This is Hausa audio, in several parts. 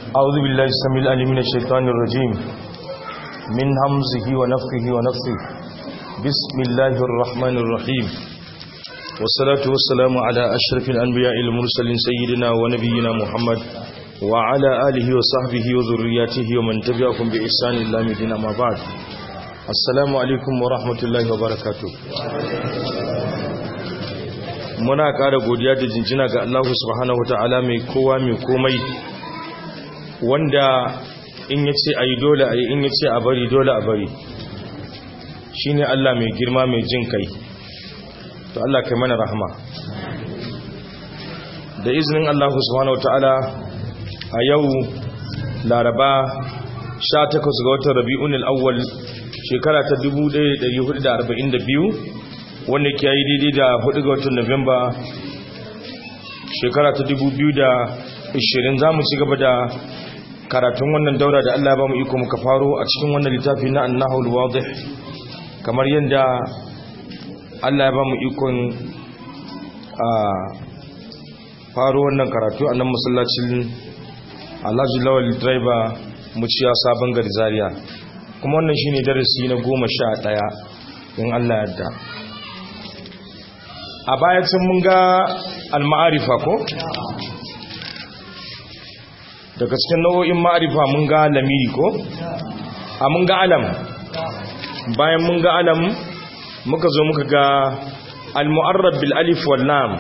أعوذ بالله السميع العليم من الشيطان الرجيم من همزه ونفخه ونفثه بسم الله الرحمن الرحيم والصلاة والسلام على أشرف الأنبياء المرسلين سيدنا ونبينا محمد وعلى آله وصحبه وذرياته ومن تبعهم بإحسان الله مدينة ما بعد السلام عليكم ورحمة الله وبركاته muna ƙara godiya da jinjina ga Allah subhanahu wataala mai kowa mai komai wanda in yace ayi dole ayi in yace a bari dole a bari shine Allah mai girma mai jin kai to Allah kai mana rahama da izinin Allah subhanahu wataala a yau Laraba 18 ga watan Rabiul Awwal shekara ta 1442 wanda ke yi daidai da 4 ga watan Nuwamba shekara ta 2020 za mu ci gaba da karatun wannan daura da Allah ba mu iko muka faro a cikin wannan littafi na annahul wadih kamar yadda Allah ya ba mu ikon a faro wannan karatu a nan masallacin Alhaji Lawal Driver muciya sabon gari Zaria kuma wannan shine darasi na goma sha ɗaya in Allah yadda a baya sun mun ga al-ma'arifa ko daga cikin nau'o'in ma'arifa mun ga lamiri ko a mun ga alam bayan mun ga alam muka zo muka ga al-mu'arrab bil alif wal lam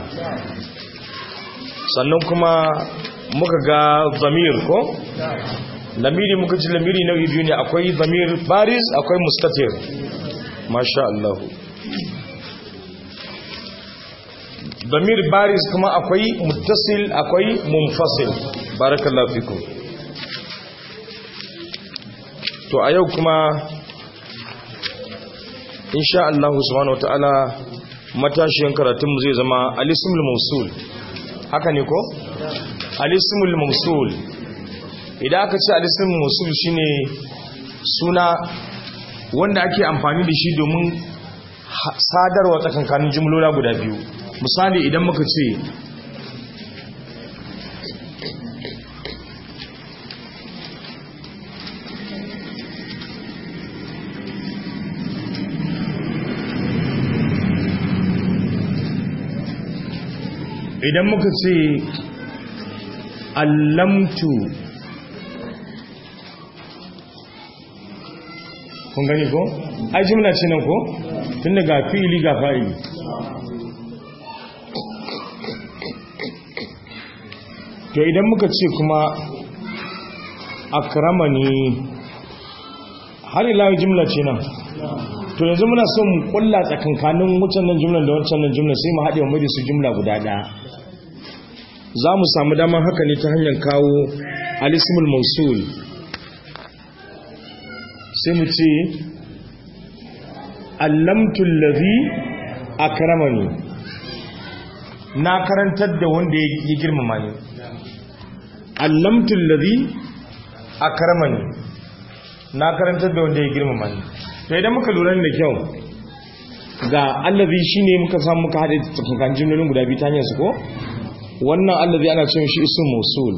sannan kuma muka ga zamir ko lamiri muka ji lamiri nau'i biyu ne akwai zamir baris akwai mustatir masha Allah damir baris kuma akwai muttasil akwai munfasil barakallahu fikum to a yau kuma insha Allah subhanahu wataala matashiyan karatunmu zai zama alismul mawsul haka ne ko alismul mawsul idan aka ce alismul mawsul shine suna wanda ake amfani da shi domin sadarwa tsakankanin jumlola guda biyu misali idan muka ce idan muka ce allamtu kun gani ko? ai jimla ce nan ko? tun daga fili ga fa'ili to idan muka ce kuma akramani har ila jimla ce nan to yanzu muna son mu kulla tsakankanin wucin nan jimlan da wancan nan jimla sai mu haɗe mu da su jimla guda ɗaya za mu samu damar haka ne ta hanyar kawo alismul mausul sai mu ce allamtul ladhi akramani na karantar da wanda ya girmama ni allamtul ladhi akramani na karantar da wanda ya girmama ni to idan muka lura da kyau ga allazi shine muka samu muka hade tsakanin jumlolin guda biyu ta hanyar su ko wannan allazi ana cewa shi ism mausul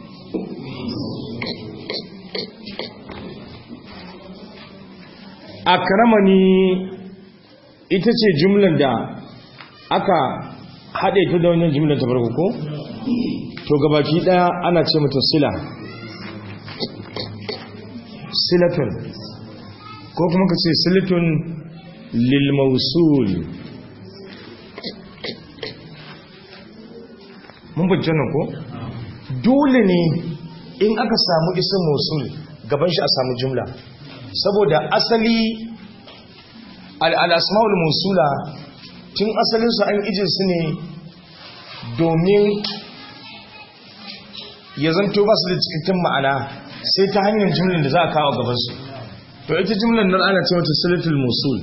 akramani ita ce jumlar da aka hade ta da wannan jumlar ta farko ko to gabaki daya ana ce mata sila silatun ko kuma ka ce silatun lil mausul mun bujje nan ko dole ne in aka samu isin mausul gaban shi a samu jumla saboda asali al-asmaul mausula tun asalinsu an ije su ne domin ya zanto ba su da cikakken ma'ana sai ta hanyar jimlin da za a kawo gabansu to ita jimlin nan ana ce wata silatul musul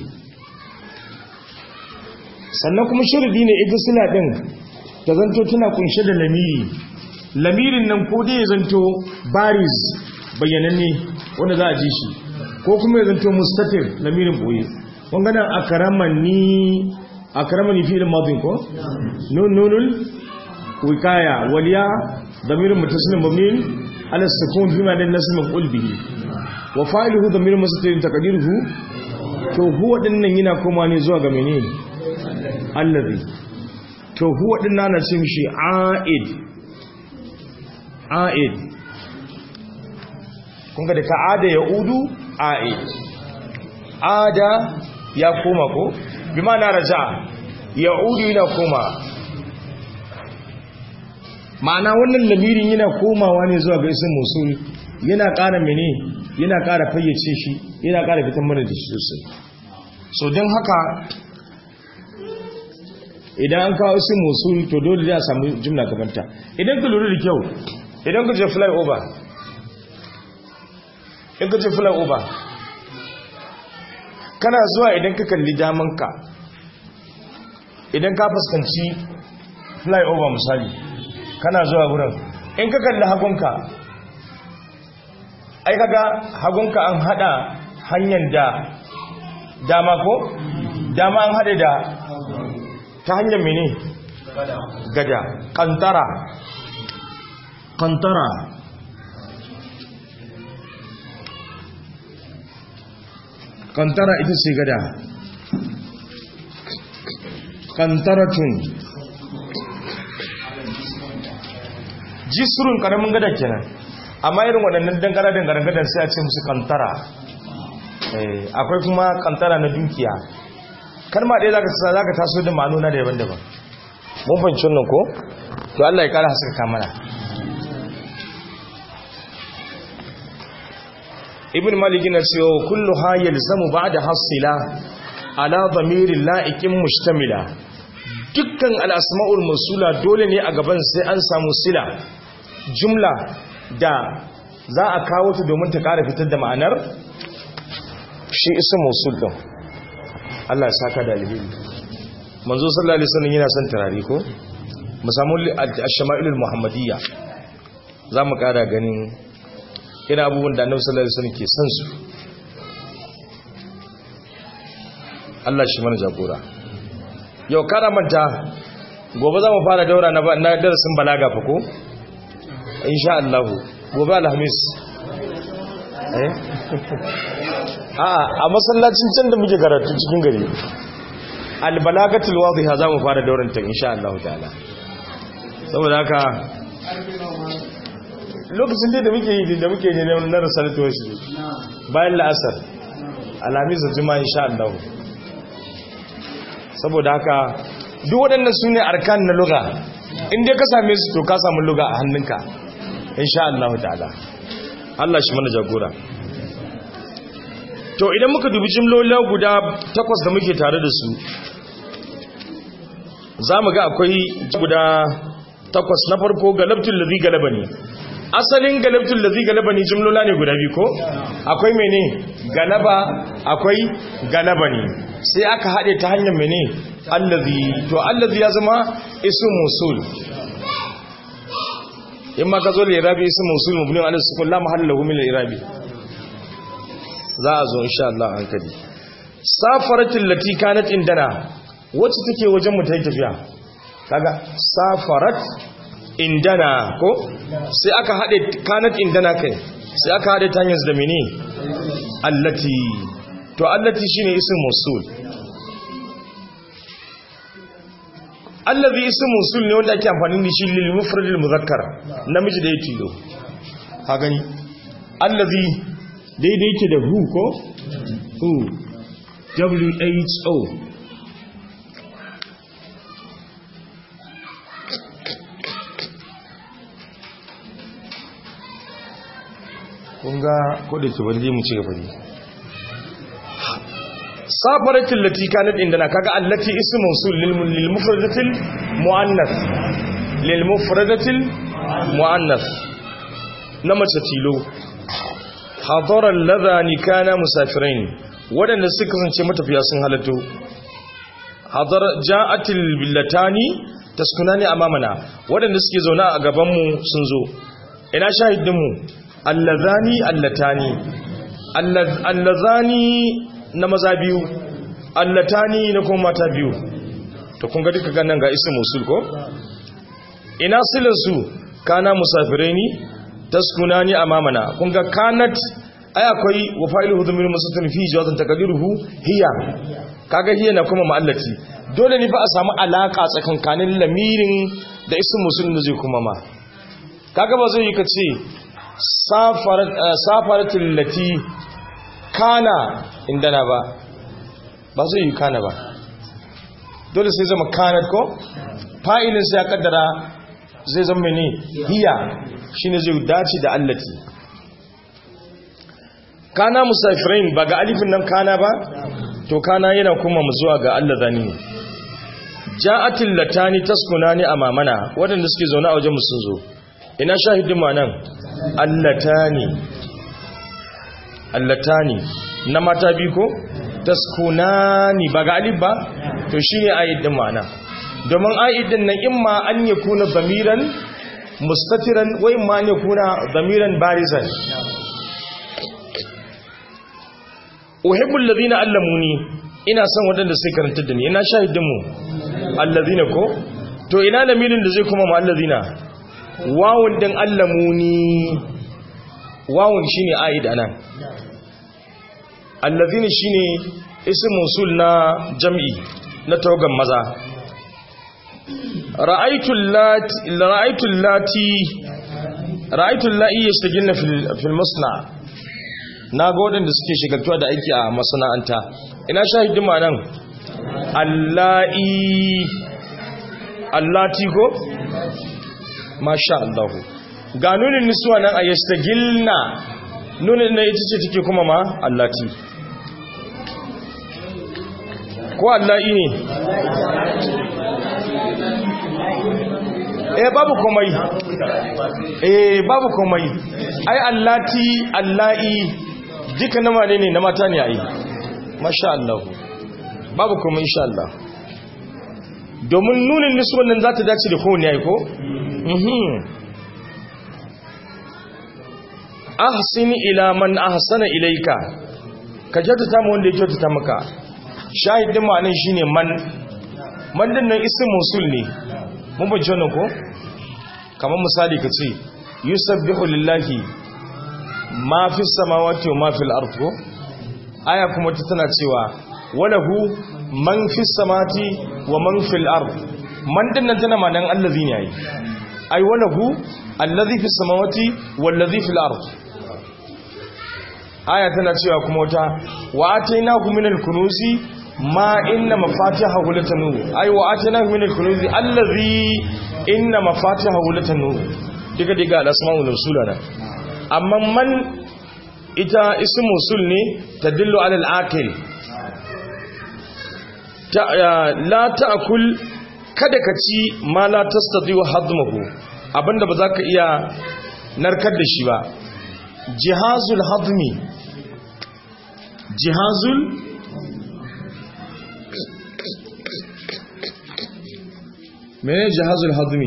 sannan kuma shiridi ne ita sila ɗin ta zanto tana kunshe da lamiri lamirin nan ko dai ya zanto baris bayyananne wanda za a ji shi ko kuma ya zanto mustatir lamirin boye wanganan akaramani akaramani fi'il madin ko nun nunul wikaya waliya ضمير متصل مبني ala sukun fi ma dan nasb maf'ul bihi wa fa'iluhu damir mustatir taqdiruhu to huwa dinnan yana koma ne zuwa ga menene allazi to huwa dinnan na ce mishi a'id a'id kun ga da ka ada ya udu a'id ada ya koma ko bi ma'ana raja ya udu yana koma ma'ana wannan lamirin yana komawa ne zuwa ga isin musul yana ƙara mene yana ƙara fayyace shi yana ƙara fitan mana da shi sosai so don haka idan an kawo isin musul to dole da samu jumla gabanta idan ka lura da kyau idan ka je fly over in ka je fly over kana zuwa idan ka kalli damanka idan ka fuskanci fly over misali kana zuwa wurin in ka kalli hagunka ai kaga hagunka an hada hanyar da dama ko dama an hada da ta hanyar mene gada kantara kantara kantara ita ce gada kantaratun jisrun karamin gada kenan amma irin waɗannan dangara dangaren gadar sai a ce musu kantara akwai kuma kantara na dukiya kalma ɗaya za ka taso da ma'anuna da daban-daban mun fahimci wannan ko to Allah ya ƙara haskaka mana ibn malik na cewa kullu ha yalzamu ba'da hasila ala dhamirin la'iqin mustamila dukkan al-asma'ul mawsula dole ne a gaban sai an samu sila jumla da za a kawo ta domin ta ƙara fitar da ma'anar shi isa mawsul din Allah ya saka da alheri manzo sallallahu alaihi wasallam yana son turare ko mu samu ash-shama'ilul muhammadiyya za mu ƙara ganin ina abubuwan da annabi sallallahu alaihi wasallam ke son su Allah shi mana jagora yau kana manta gobe za mu fara daura na na darasin balaga fa ko insha Allah gobe alhamis eh a a masallacin can da muke karatu cikin gari albalagatul wadhiha za mu fara dauran ta insha Allah ta'ala saboda haka lokacin da muke yi da muke ne na rasalatu wasu bayan la'asar alhamis da juma'a insha Allah saboda haka duk waɗannan su ne arkan na luga inda ka same su to ka samu luga a hannunka insha Allah ta'ala Allah shi mana jagora to idan muka dubi jimlolin guda takwas da muke tare da su za mu ga akwai guda takwas na farko galabtul ladhi galabani asalin galabtul ladhi galabani jimlola ne guda biyu ko akwai mene galaba akwai galabani sai aka haɗe ta hanyar mene allazi to allazi ya zama isu musul in ma ka zo da irabi isu musul mubni ala sukun la mahalla lahu min al-irabi za a zo insha Allah an kadi safaratul lati kanat indana wacce take wajen mu ta tafiya kaga safarat indana ko sai aka haɗe kanat indana kai sai aka haɗe ta hanyar da mene allati to allati shine isim musul allazi isim musul ne wanda ake amfani da shi lil mufradil muzakkar namiji da ya tilo ha gani allazi daidai yake da who ko who w h o kunga kodin ki bari mu ci gaba ne safaratin lati kanat indana kaga allati ismu mawsul lil mufradatil muannath lil mufradatil muannath na mace tilo hadara alladhani kana musafirin wadanda suka kasance matafiya sun halatto hadara ja'atil billatani taskunani amamana wadanda suke zauna a gaban mu sun zo ina shahidin mu allazani allatani allazani na maza biyu allatani na kuma mata biyu to kun ga duka ganin ga isin musul ko ina silan su kana musafiraini taskunani amamana kun ga kanat ai akwai wa fa'iluhu dhamir musatun fi jawazan taqdiruhu hiya kaga hiya na kuma ma'allati dole ne fa a samu alaka tsakankanin lamirin da ism musul da zai kuma ma kaga ba zai yi ka ce safarat safaratul lati kana indana ba ba zai yi kana ba dole sai zama kanat ko fa'ilin sai ya kaddara zai zama ne hiya shine zai dace da allati kana musafirin ba ga alifin nan kana ba to kana yana kuma mu zuwa ga Allah zani ne ja'atil latani taskunani amamana wadanda suke zaune a wajen mu sun zo ina shahidin ma nan allatani allatani na mata bi ko taskunani ba ga alif ba to shine ayyidin ma nan domin ayyidin nan imma an yakuna damiran mustatiran wa imma an yakuna damiran barizan uhibbul ladina allamuni ina son wadanda sai karantar da ni ina shahidin mu alladina ko to ina lamirin da zai kuma mu alladina wawun din allamuni wawun shine aid anan alladina shine ism mausul na jam'i na tawagan maza ra'aytu lati ra'aytu lati ra'aytu la'i yastajilna fil fil musna' na ga waɗanda suke shigartuwa da aiki a masana'anta ina shahidin ma nan allahi allati ko masha Allahu ga nunin nisuwa nan a yastagilna nunin na ita ce take kuma ma allati ko allahi ne eh babu komai eh babu komai ai allati allahi duka na wane ne na mata ne a yi masha Allah babu kuma insha Allah domin nunin nisuwan nan za ta dace da kowane ya yi ko? ahsini ila man ahsana ilaika ka kyautata mu wanda ya kyautata maka shahidin ma'anin shine man man din nan isim musul ne mun bajje wannan ko kamar misali ka ce yusabbihu lillahi ma fi samawati wa ma fil ard ko aya kuma ta tana cewa walahu man fi samati wa man fil ard man din nan tana manan allazi ne yayi ai walahu allazi fi samawati wallazi fil ard aya tana cewa kuma wata wa atainahu min al kunuzi ma inna mafatihahu latanu ai wa atainahu min al kunuzi allazi inna mafatihahu latanu diga diga al asmaul rasulana amma man ita ismu sul ne ta dillo alal akil la ta'kul kada ka ci ma la tastati wa hadmuhu abinda ba za ka iya narkar da shi ba jihazul hadmi jihazul mene jihazul hadmi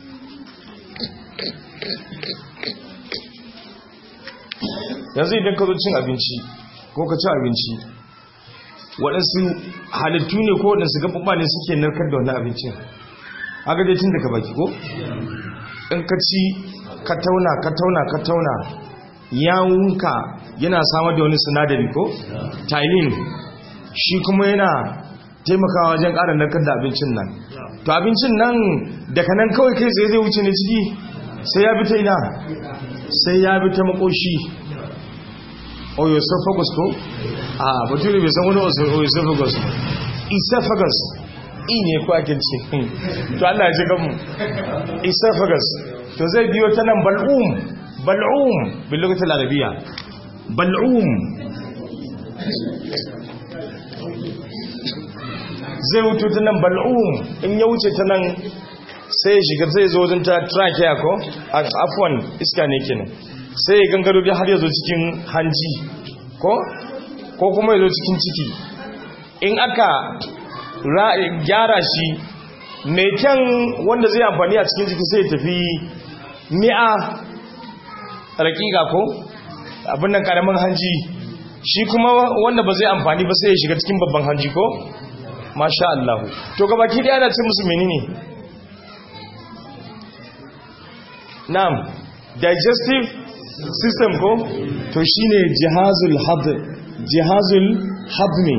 yanzu idan ka zo cin abinci ko ka ci abinci waɗansu halittu ne ko waɗansu gaɓaɓɓa ne suke narkar da wani abincin haka dai tun daga baki ko in ka ci ka tauna ka tauna ka tauna yawunka yana samar da wani sinadari ko tylin shi kuma yana taimakawa wajen ƙara narkar da abincin nan to abincin nan daga nan kawai kai tsaye zai wuce ne ciki sai ya bi ta ina sai ya bi ta makoshi oesophagus ko a bature bai san wani oesophagus esophagus i ne ko ake ce to Allah ya ji gamu esophagus to zai biyo ta nan bal'um bal'um bil lughati al-arabiyya bal'um zai wuce ta nan bal'um in ya wuce ta nan sai ya shiga zai zo wajen ta trachea ko afwan iska ne kenan sai ya gangaro da har ya zo cikin hanji ko ko kuma ya zo cikin ciki in aka gyara shi mai kyan wanda zai amfani a cikin ciki sai ya tafi mi'a rakika ko abin nan karamin hanji shi kuma wanda ba zai amfani ba sai ya shiga cikin babban hanji ko masha Allah to gabaki daya na ce musu menene na'am digestive system ko to shine jihazul had jihazul hadmi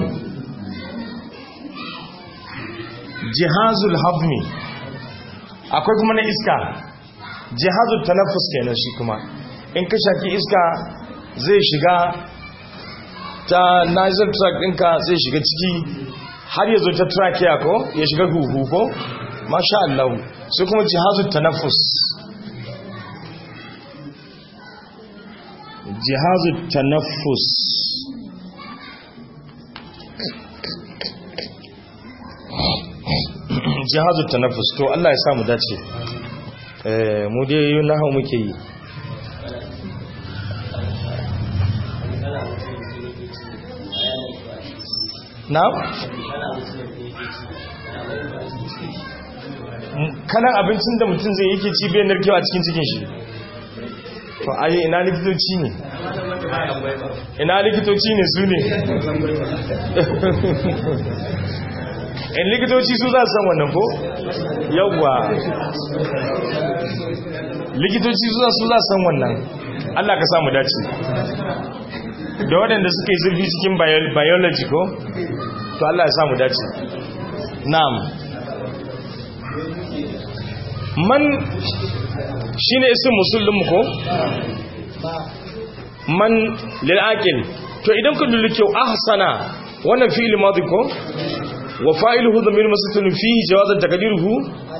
jihazul hadmi akwai kuma na iska jihazul tanaffus kenan shi kuma in ka shaki iska zai shiga ta nasal tract ɗinka zai shiga ciki har ya zo ta trachea ko ya shiga huhu ko masha Allah sai kuma jihazul tanaffus jihazul tanaffus jihazul tanaffus to Allah ya samu dace eh mu dai nahu muke yi na? kanan abincin da mutum zai yake ci bayan narkewa cikin cikin shi to ayi ina likitoci ne ina likitoci ne su ne in likitoci su za su san wannan ko yawwa likitoci su za su san wannan Allah ka samu dace da waɗanda suka yi zurfi cikin biology ko to Allah ya samu dace na'am man shine isin musulmin ko man lil aqil to idan ku dulli kyau ahsana wannan fi'il madi ko wa fa'iluhu dhamir masatun fihi jawazan taqdiruhu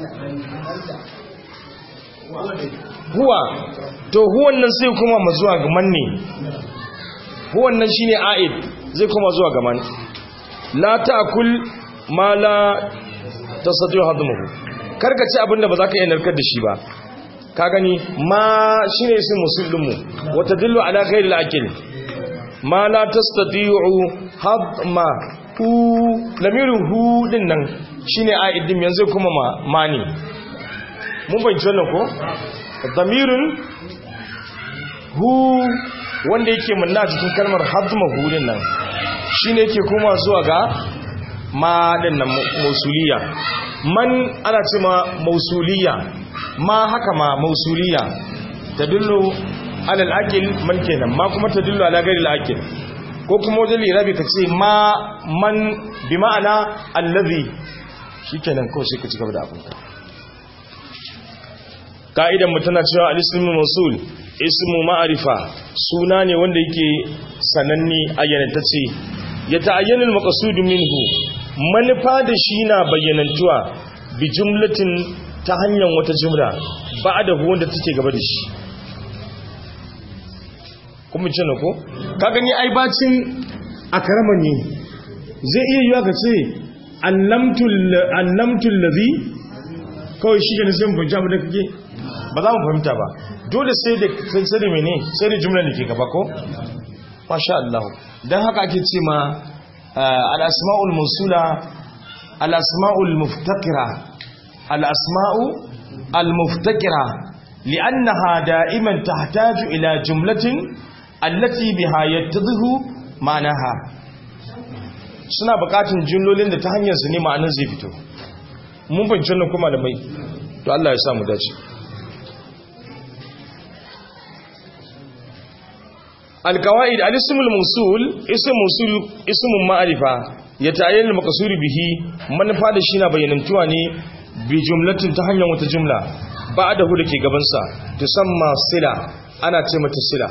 huwa to huwan nan sai kuma mazuwa ga manne huwan nan shine a'id zai kuma zuwa ga man la ta'kul ma la tastati'u hadmuhu karka ci abinda ba za ka iya narkar da shi ba ka gani ma shine isin musulmu wa tadullu ala ghairi al-akil ma la tastati'u hadma hu lamiru hu din nan shine a'id din yanzu kuma ma mani mun bayyana wannan ko damirun hu wanda yake munna cikin kalmar hadma hudin nan shine yake kuma zuwa ga ma din nan mausuliya man ana ce ma mausuliya ma haka ma mausuliya tadullu ala al-aqil man kenan ma kuma tadullu ala ghairi al-aqil ko kuma wajen lirabi ka ce ma man bi ma'ana allazi shikenan ko sai ka ci gaba da abinka ka'idan mu tana cewa al-ismu mawsul ismu ma'arifa suna ne wanda yake sananne ayyanantacce ya ta'ayyana al-maqsud minhu manufa da shi na bayyanantuwa bi jumlatin ta hanyar wata jumla ba'da hu wanda take gaba da shi kuma ce ko ka gani ai bacin akrama ne zai iya yiwa ka ce allamtul allamtul ladhi kawai shi ne zan bujja da kake ba za mu fahimta ba dole sai da sai da mene sai da jumla da ke gaba ko masha Allah dan haka ake ce ma al-asma'ul mawsula al-asma'ul muftakira al-asma'u al-muftakira li'annaha da'iman tahtaju ila jumlatin allati biha yattadhihu ma'naha suna bukatun jumlolin da ta hanyar su ne ma'anar zai fito mun fahimci wannan kuma da mai to Allah ya samu dace القواعد الاسم الموصول اسم موصول اسم معرفة يتعين المقصود به منفعة da shi na bayyanantuwa ne bi jumlatin ta hanyar wata jumla ba'dahu dake gaban sa tusamma sila ana ce mata sila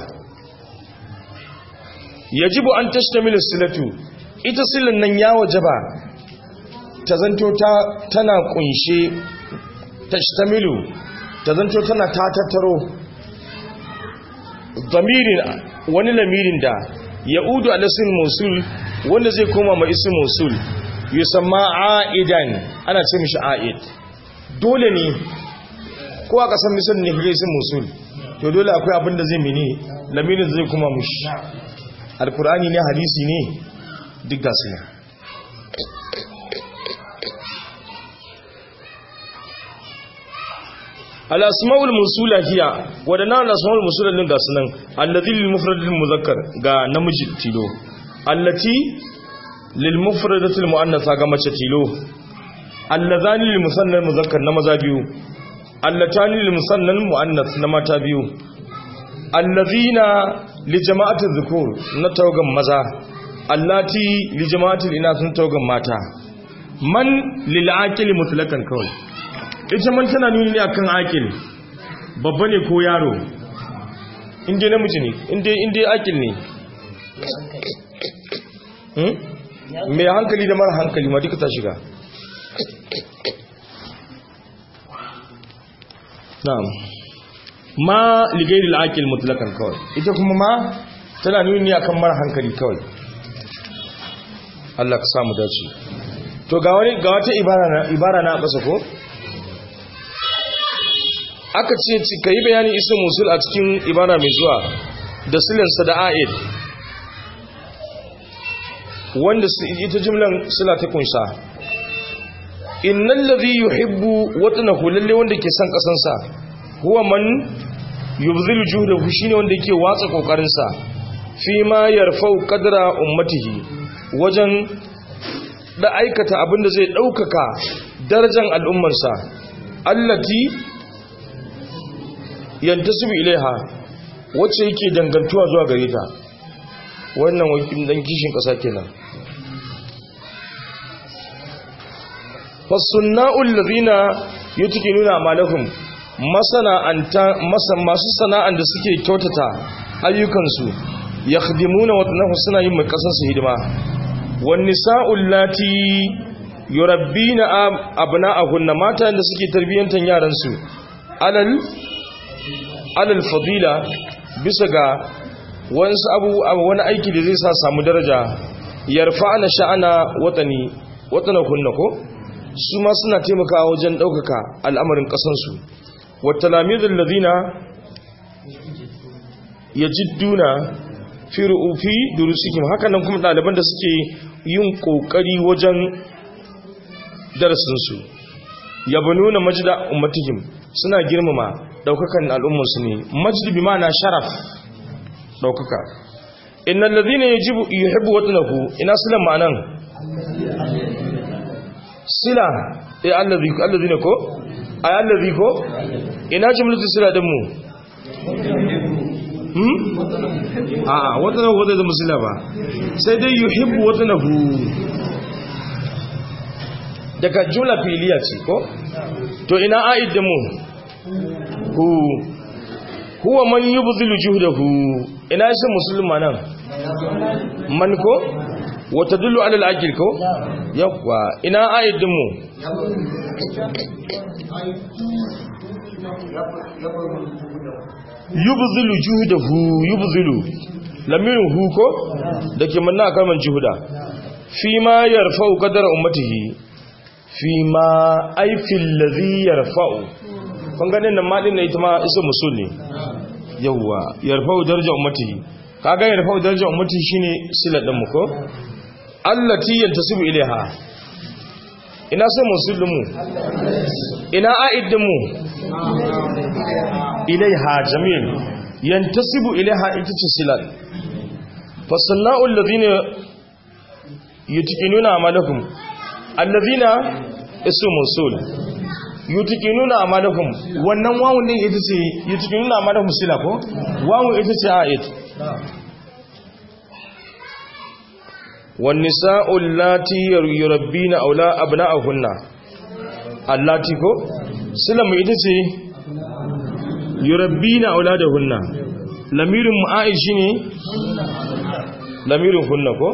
yajibu an tashtamilu silatu ita silan nan ya wajaba ta zanto ta tana kunshe tashtamilu ta zanto tana ta tattaro damirin wani lamirin da ya udu alasin musul wanda zai koma ma isin musul yusamma aidan ana ce mishi aid dole ne ko a kasan misal ne kage isin musul to dole akwai abin da zai mini lamirin zai koma mishi alkur'ani ne hadisi ne duk gasu ne al-asma'ul musula hiya wadannan al-asma'ul musula din gasu nan allazi lil mufradil muzakkar ga namiji tilo allati lil mufradatil muannatha ga mace tilo allazani lil musannal muzakkar na maza biyu allatani lil musannal muannath na mata biyu allazina li jama'atil dhukur na tawagan maza allati li jama'atil inath na tawagan mata man lil aqil mutlaqan kawai ita man tana nuni ne akan aqil babba ne ko yaro inda namiji ne inda inda aqil ne hmm mai hankali da mara hankali ma duka ta shiga na'am ma ligairil aqil mutlaqan kawai ita kuma ma tana nuni akan mara hankali kawai Allah ka samu dace to ga wani ga wata ibara na ibara na kasa ko aka ce ci kai bayanin isu musul a cikin ibara mai zuwa da silin sa da aid wanda ita jumlan sila ta kunsa innal ladhi yuhibbu watnahu lalle wanda ke son kasansa huwa man yubzilu juhdahu shine wanda yake watsa kokarin sa fi ma yarfau qadra ummatihi wajen da aikata abinda zai daukaka darajar al'ummarsa allati yantasibu ilaiha wacce yake dangantuwa zuwa gare ta wannan wakilin dan kishin kasa kenan fasunna'ul ladina yutqinuna amalahum masana'anta masu sana'an da suke kyautata ayyukansu yakhdimuna watnahu suna yin makasan su hidima wan nisa'ul lati yurabbina abna'ahunna mata da suke tarbiyantan yaran su alal alal fadila bisa ga wasu abu wani aiki da zai sa samu daraja yarfa'ana sha'ana watani watana kunna ko su ma suna taimakawa wajen ɗaukaka al'amarin ƙasansu wata lamizin lazina ya jidduna fi ru'ufi durusikim hakanan kuma ɗaliban da suke yin ƙoƙari wajen darasinsu ya nuna majida ummatihim suna girmama ɗaukakan al'ummarsu ne majidi bi ma'ana sharaf ɗaukaka innan lazina ya jibu yi haibu wata ina silan ma'anan sila eh allazi allazi ne ko ay allazi ko ina jumlatu sila din mu hmm a a wata na wata da musila ba sai dai yuhibbu wata nahu daga jumla filiya ce ko to ina aid din mu hu huwa man yubdhilu juhdahu ina shi musulma nan man ko wata dullu alal akil ko yakwa ina ayyadin mu yubzilu juhudahu yubzilu lamirin hu ko dake manna kalman juhuda fi ma yarfa'u qadara ummatihi fi ma ay fil ladhi yarfa'u kun ganin nan ma din ne ita ma isa musul ne yawa yarfa'u daraja ummatihi kaga yarfa'u daraja ummatihi shine silat din mu ko allati yantasibu ilaiha ina sai musulmu ina aidinmu ilaiha jamil yantasibu ilaiha ita ce silal fasanna'u alladhina yutiqinuna amalakum alladhina ismu musul yutiqinuna amalakum wannan wawun din ita ce yutiqinuna amalakum sila ko wawun ita ce aid والنساء اللاتي يربين أولا أبناءهن اللاتي كو سلم إدسي يربين أولادهن لمير مؤائشيني لمير هن كو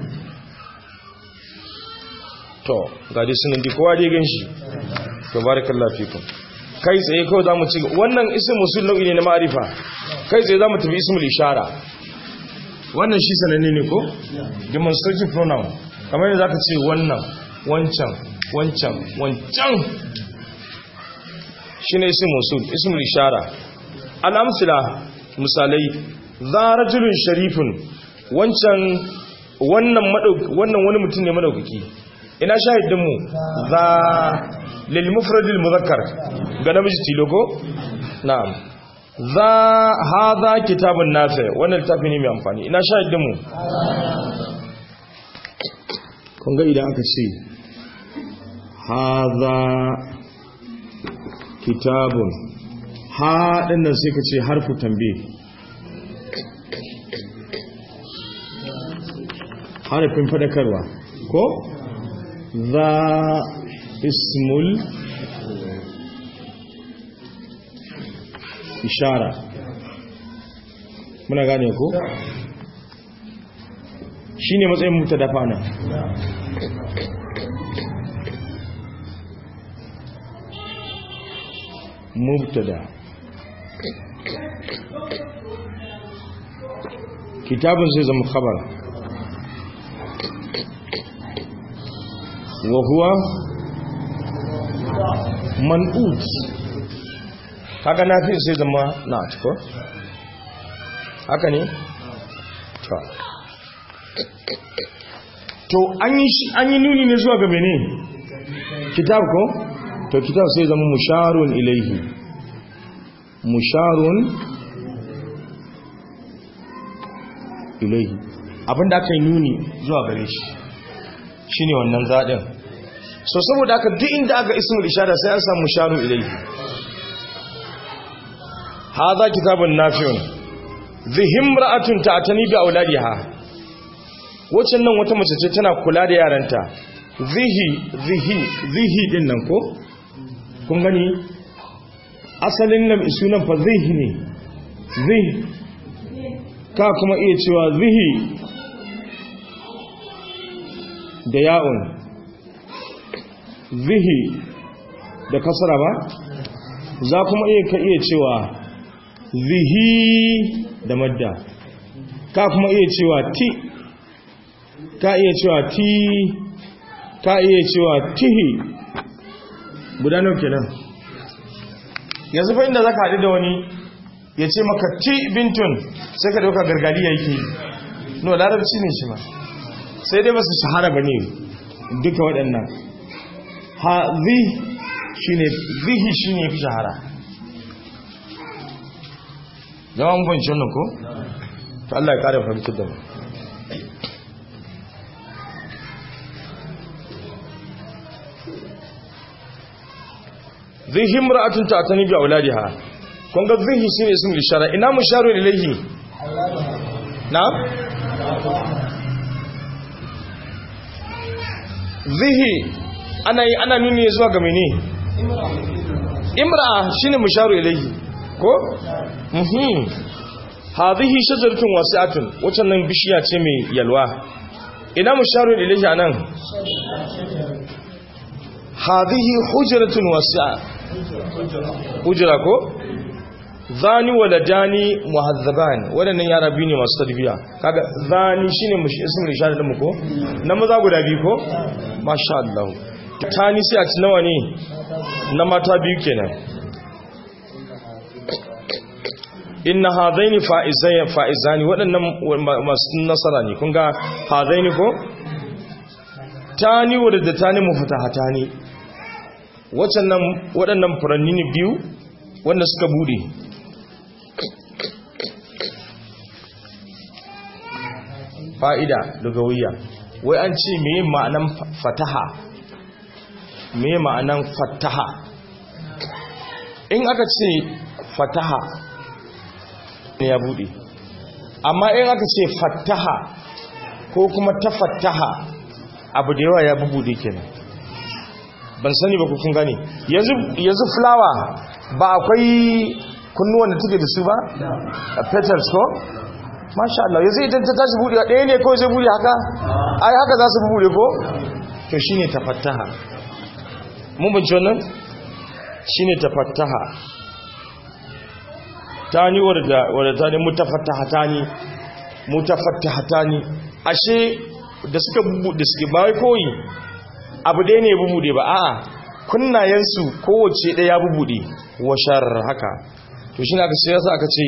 to gaji sunan di kowa dai ganshi to barakallahu fikum kai tsaye kawai zamu ci wannan ismu musul nau'i ne na ma'arifa kai tsaye zamu tafi ismul ishara wannan shi sananne ne ko demonstrative pronoun kamar yadda zaka ce wannan wancan wancan wancan shine ism musul ismul ishara al-amsila misalai za rajulun sharifun wancan wannan wannan wani mutum ne madaukaki ina shahidin mu za lil mufradil muzakkar ga namiji tilo ko na'am za haza kitabun nafi wannan littafi ne mai amfani ina shahidin mu kun ga idan aka ce haza kitabun ha dinnan sai ka ce harfu tambe harafin fadakarwa ko za ismul ishara muna gane ko shi ne matsayin mutu dafa nan mubtada kitabun zai zama khabar wa huwa man'ut haka na fi sai zama na ko haka ne to to an yi nuni ne zuwa ga mene kitab ko to kitab sai zama musharun ilaihi musharun ilaihi abinda aka yi nuni zuwa gare shi shine wannan zaɗin so saboda aka duk inda aka ismul ishara sai an samu musharun ilaihi hadha kitabun nafi'un zihimra'atun ta'tani bi auladiha wacce nan wata mace ce tana kula da yaranta zihi zihi zihi din nan ko kun gani asalin nan sunan fa zihi ne zihi ka kuma iya cewa zihi da ya'un zihi da kasara ba za kuma iya ka iya cewa zihi da madda ka kuma iya cewa ti ka iya cewa ti ka iya cewa tihi gudanar kenan yanzu fa inda za ka haɗu da wani ya ce maka ti bintun sai ka dauka gargaliya yake no larabci ne shi ma sai dai ba su shahara ba ne duka waɗannan ha zi shi ne zihi shi ne fi shahara zama mun fahimci wannan ko? ta Allah ya ƙara fahimtar da mu zihi mura'atun ta ta nibi a wuladiha kun ga zihi shi ne ismul ishara ina musharu ilayhi na zihi ana yi ana nuni zuwa ga mene imra'a shine musharu ilayhi ko mhm hadhihi shajaratun wasi'atun wacan nan bishiya ce mai yalwa ina musharu ilayhi anan hadhihi hujratun wasi'a hujra ko zani waladani muhazzaban wadannan yara biyu ne masu tarbiya kaga zani shine ismul ishara din mu ko na maza guda biyu ko masha Allah tani sai a ci nawa ne na mata biyu kenan inna hadaini fa'izai fa'izani wadannan masu nasara ne kun ga hadaini ko tani wadda tani mufatahatani wacannan waɗannan furanni ne biyu wanda suka bude fa'ida lugawiya wai an ce meye ma'anan fataha meye ma'anan fataha in aka ce fataha ne ya bude amma in aka ce fataha ko kuma ta fataha abu da yawa ya bubude kenan ban sani ba kun gane yanzu fulawa ba akwai kunnuwan da take da su ba petals ko masha Allah yanzu idan ta tashi buɗe ɗaya ne kawai zai buɗe haka ai haka za su buɗe ko to shine tafattaha mun bince wannan shine tafattaha tani wadda wadda tani mutafattahatani mutafattahatani ashe da suka buɗe suke ba wai koyi abu ɗaya ne ya bubuɗe ba a'a kunnayensu kowace ɗaya ya bubuɗe washar haka to shi ne aka sai aka ce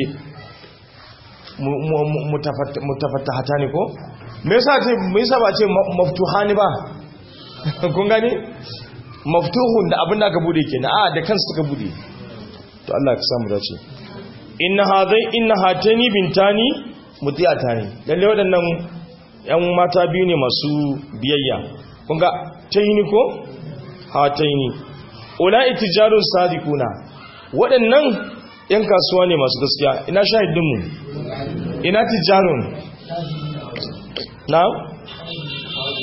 mutafattahata ne ko me yasa ce me yasa ba ce maftuhani ba kun gane maftuhun da abin da aka bude kenan a da kansu suka bude to Allah ya samu dace inna hadai inna hatani bintani mutiyatani lalle waɗannan yan mata biyu ne masu biyayya kun ga tayni ko hataini ulai tijarun sadiquna waɗannan yan kasuwa ne masu gaskiya ina shahidinmu ina tijarun na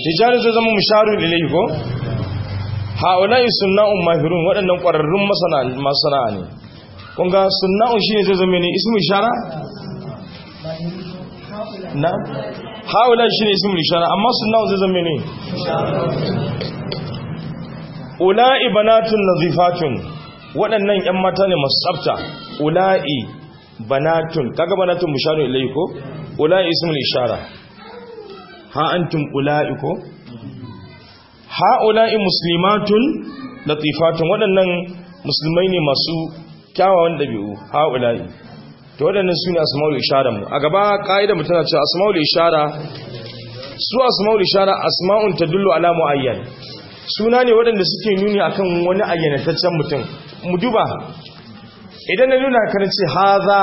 rijalun zai zama musharun ilayhi ko haula'i sunna'un mahirun waɗannan ƙwararrun masana ne kun ga sunna'un shine zai zama ne ismu ishara na haula'i shine ismu ishara amma sunna'un zai zama ne ula'i banatun nazifatun waɗannan ƴan mata ne masu tsafta ula'i banatun kaga banatun musharun ilayhi ko ula'i ismu ishara ha antum ula'i ko ha'ula'i muslimatun latifatun waɗannan musulmai ne masu kyawawan ɗabi'u ha'ula'i to waɗannan su ne asma'ul ishara mu a gaba ƙa'idar mu tana cewa asma'ul ishara su asma'ul ishara asma'un tadullu ala muayyan suna ne waɗanda suke nuni akan wani ayyanataccen mutum mu duba idan na nuna kan ce haza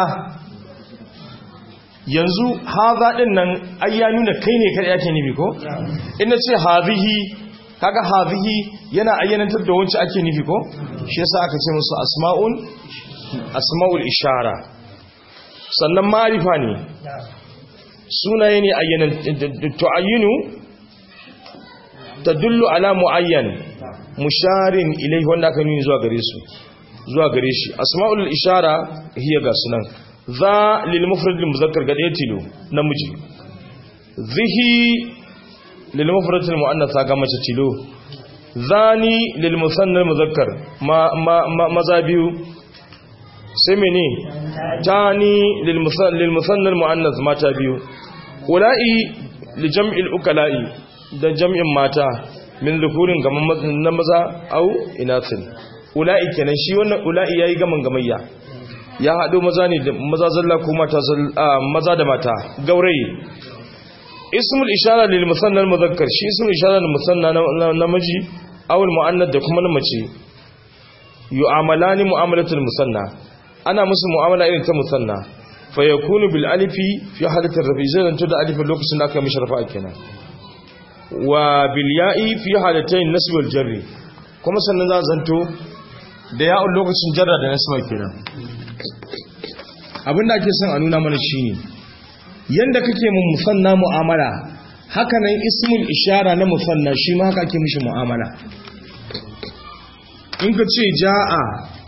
yanzu haza din nan ai ya nuna kai ne kada yake nufi ko in na ce hazihi kaga hazihi yana ayyanantar da wancan ake nufi ko shi yasa aka ce musu asma'un asma'ul ishara sannan ma'rifa ne sunaye ne ayyanan tu'ayyinu tadullu ala muayyan musharin ilayhi wanda aka nuni zuwa gare su zuwa gare shi asma'ul ishara hiya ga sunan za lil mufrad lil muzakkar ga ɗaya tilo namiji zihi lil mufrad lil muannath ga mace tilo zani lil musanna muzakkar ma ma maza biyu sai mene tani lil musanna lil musanna muannath mata biyu ula'i li jam'il ukala'i da jam'in mata min zukurin gaman na maza au inatin ula'i kenan shi wannan ula'i yayi gaman gamayya ya haɗo maza ne da maza zalla ko mata maza da mata gaurayi ismul ishara lil musanna muzakkar shi ismul ishara lil musanna namiji aw al muannath da kuma na mace yu'amalani mu'amalatul musanna ana musu mu'amala irin ta musanna fa yakunu bil alifi fi halatir rafi zan to da alifin lokacin da aka mishi rafa kenan wa bil ya'i fi halatayn nasb wal jarri kuma sannan za zanto da ya'un lokacin jarra da nasba kenan abinda ake son a nuna mana shine yanda kake mun musanna mu'amala haka nan ismul ishara na musanna shi ma haka ake mishi mu'amala in ka ce ja'a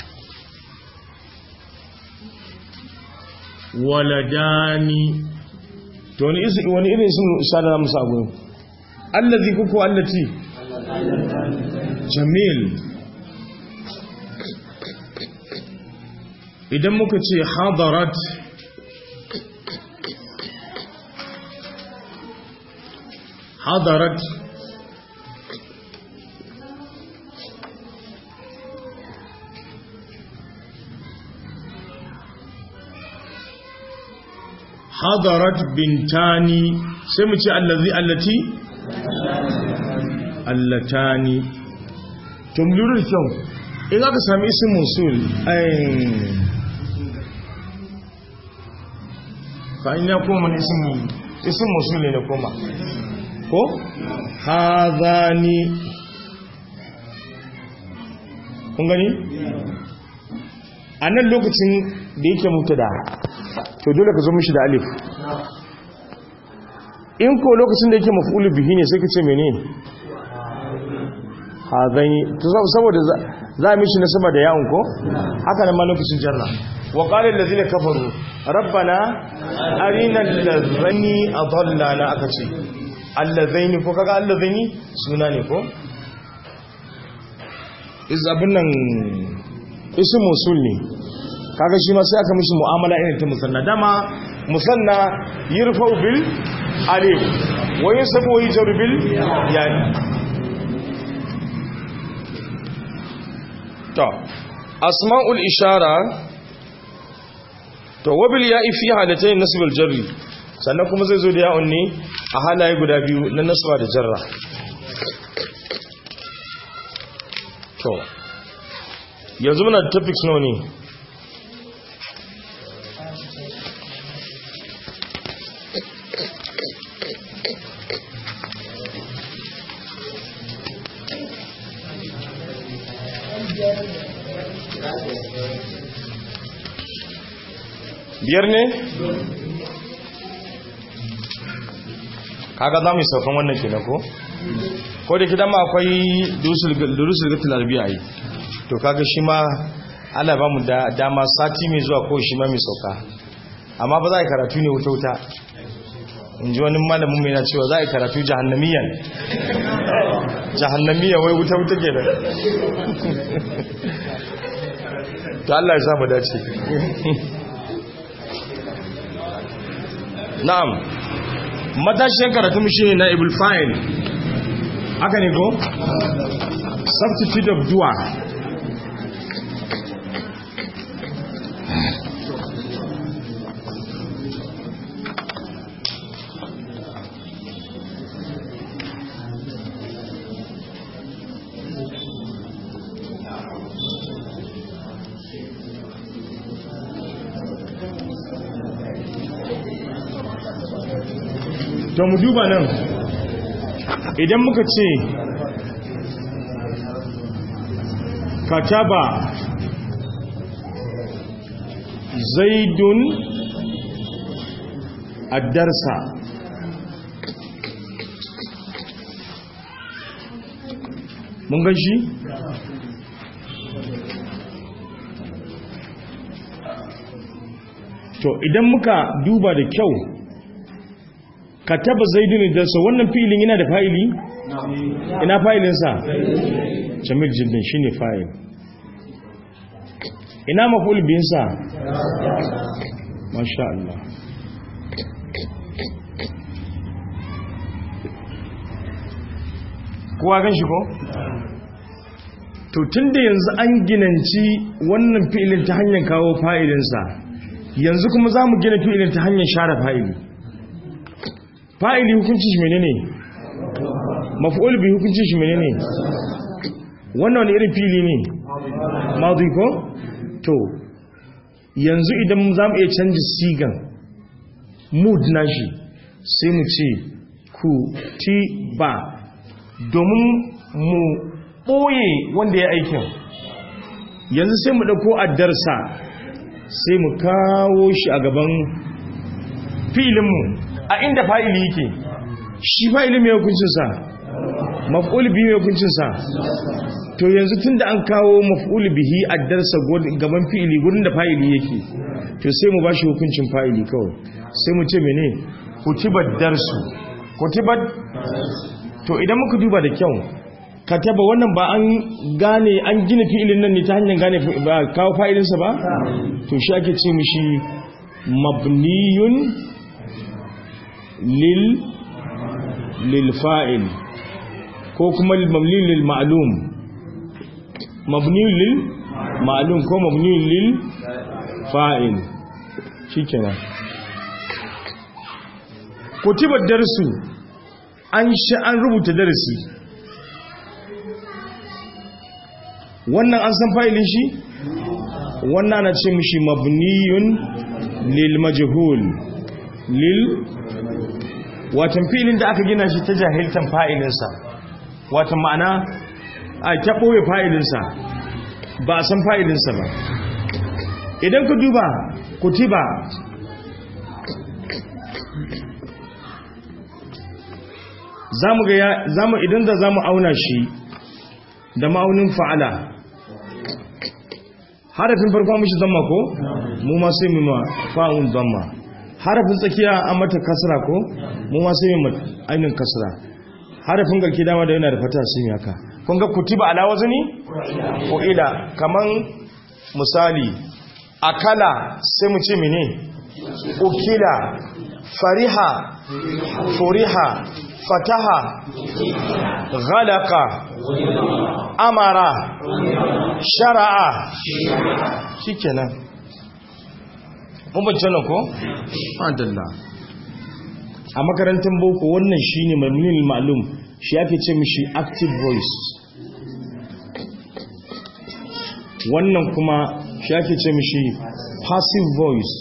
waladani to wani isi wani irin ismul ishara na musa gurin allazi kuku allati jamil idan muka ce hadarat hadarat hadarat bintani sai mu ce allazi allati allatani to mu lura da kyau in aka sami isin musul fa'in ya koma ne isin musul ne na koma ko hazani kun gani a nan lokacin da yake mutu da to dole ka zo mishi da alif in ko lokacin da yake mafulu bihi ne sai ka ce mene hazani to saboda za a mishi nasaba da yawon ko haka nan ma lokacin jarra wa qala allazina kafaru rabbana arina allazani adallana aka ce allazaini ko kaga allazaini suna ne ko iz abun nan ismu musul ne kaga shi ma sai aka mishi mu'amala irin ta musanna dama musanna yurfa'u bil alif wa yusabu wa yujru bil yani to asma'ul ishara to wabil ya'i fi halatayn nasb al jarri sannan kuma zai zo da ya'un ne a halaye guda biyu na nasba da jarra to yanzu muna da topics nawa ne biyar ne kaga za mu yi saukan wannan ke ko ko da kidan ma akwai durusul gatul arabiya yi to kaga shi ma Allah ba mu da dama sati mai zuwa ko shi ma mai sauka amma ba za a karatu ne wuta wuta in ji wani malamin mai na cewa za a karatu jahannamiyan jahannamiyan wai wuta wuta ke da to Allah ya samu dace na'am matashin karatu shi ne na ibul fa'il haka ne ko substitute of dua to mu duba nan idan muka ce kataba zaidun addarsa mun gan shi to idan muka duba da kyau kataba zaidun addarsa wannan filin yana da fa'ili ina fa'ilinsa jamil jildin shine fa'il ina maful binsa masha Allah kowa gan shi ko? to tun da yanzu an ginanci wannan fi'ilin ta hanyar kawo fa'ilinsa yanzu kuma za mu gina fi'ilin ta hanyar share fa'ili fa'ili hukunci shi menene maf'ul bi hukunci shi menene wannan wani irin fili ne madi ko to yanzu idan za mu iya canji sigan mood nashi sai mu ce ku ti ba domin mu ɓoye wanda ya aikin yanzu sai mu ɗauko addarsa sai mu kawo shi a gaban filinmu a inda fa'ili yake shi fa'ili mai hukuncinsa maf'ul bihi mai hukuncinsa to yanzu tun da an kawo maf'ul bihi addarsa gaban fi'ili gurin da fa'ili yake to sai mu bashi hukuncin fa'ili kawai sai mu ce mene kutibar darsu kutibar to idan muka duba da kyau kataba wannan ba an gane an gina fi'ilin nan ne ta hanyar gane ba kawo fa'ilinsa ba to shi ake ce mishi mabniyun lil lil fa'il ko kuma mabniyun lil ma'lum mabniyun lil ma'lum ko mabniyun lil fa'il shikenan kutibar darsu an sha an rubuta darasi wannan an san fa'ilin shi wannan ana ce mishi mabniyun lil majhul lil watan filin da aka gina shi ta jahiltan fa'ilinsa watan ma'ana a ta ɓoye fa'ilinsa ba a san fa'ilinsa ba idan ku duba kutiba zamu ga zamu idan da zamu auna shi da ma'aunin fa'ala harafin farko mishi zamma ko mu ma sai mu ma fa'un zamma harafin tsakiya an mata kasra ko mu ma sai mu ainin kasra harafin garki dama da yana da fata sun yaka kun ga kutiba ala wazni ko ila kaman misali akala sai mu ce mene ukila fariha furiha fataha ghalaka amara shara'a shikenan mun bayyana ko adalla a makarantar boko wannan shine mamnun ma'lum shi ake ce mishi active voice wannan kuma shi ake ce mishi passive voice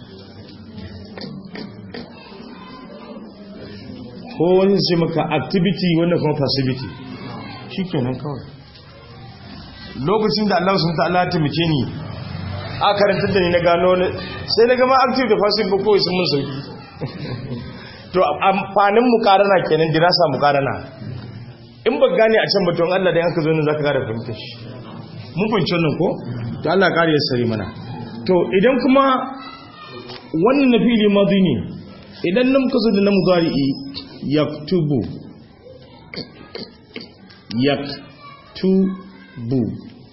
ko wani sai maka activity wanda kuma passivity shi kenan kawai lokacin da Allah sun ta'ala taimake ni a karantar da ni na gano sai na gama active da passive ba kawai sun mun sauki to amfanin mukarana kenan dirasa mukarana in ba gane a can batun Allah da yanka zo ne zaka gane fahimtar shi mun fahimci wannan ko to Allah kare ya sare mana to idan kuma wannan na fili madi ne idan nan muka zo da na mudari'i yaktubu yaktubu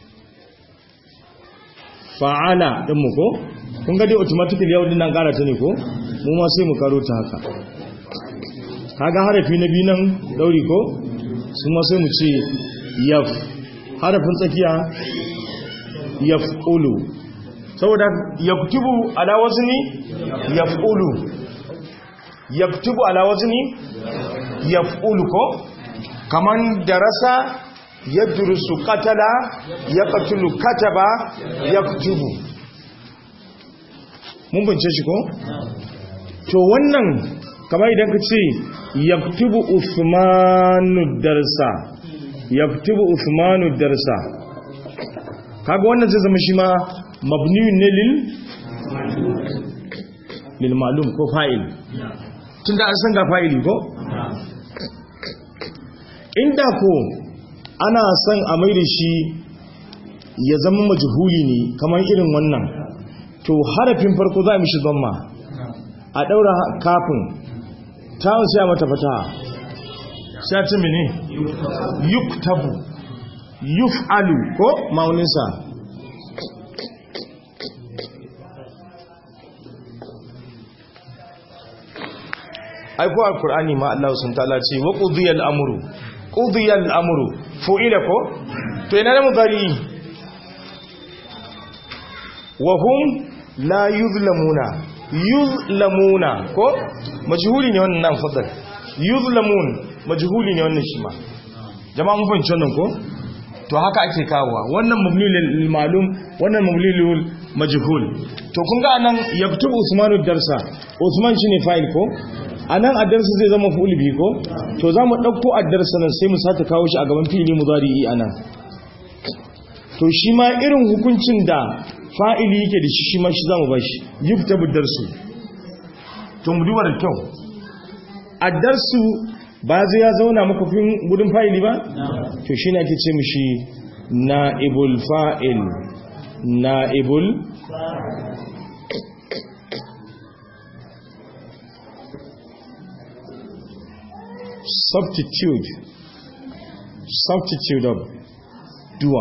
fa'ala din mu ko kun ga dai automatically yau din nan kara ta ne ko mu ma sai mu karo ta haka kaga harafi na biyu nan dauri ko su ma sai mu ce yaf harafin tsakiya yaf'ulu saboda yaktubu ala wazni yaf'ulu yaktubu ala wazni yaf'ulu ko kaman darasa yadrusu qatala yaqtulu kataba yaktubu mun bance shi ko to wannan kamar idan ka ce yaktubu usmanu darsa yaktubu usmanu darsa kaga wannan zai zama shi ma mabniyun ne lil lil ma'lum ko fa'il tunda an san ga fa'ili ko inda ko ana son a mai da shi ya zama majhuli ne kamar irin wannan to harafin farko za a mishi zamma a daura kafin ta sai mata fata sai ta mene yuktabu yuf'alu ko mauninsa aiko alkur'ani ma Allah sun ta'ala ce wa qudiyal amru qudiyal amru fu'ila ko to ina da mudari wa hum la yuzlamuna yuzlamuna ko majhuli ne wannan fadal yuzlamun majhuli ne wannan shi ma jama'a mun fahimci wannan ko to haka ake kawowa wannan mabni lil ma'lum wannan mabni lil majhul to kun ga anan yaktubu usmanu darsa usman shine fa'il ko anan addarsa zai zama fa'ul bi ko to zamu dauko addarsa nan sai mu sake kawo shi a gaban fi'ili mudari'i anan to shi ma irin hukuncin da fa'ili yake da shi shi ma shi zamu bashi yuktabu darsu to mu duba da kyau addarsu ba zai ya zauna makofin gudun fa'ili ba? to shi ne ake ce mishi na'ibul fa'il na'ibul substitute substitute of dua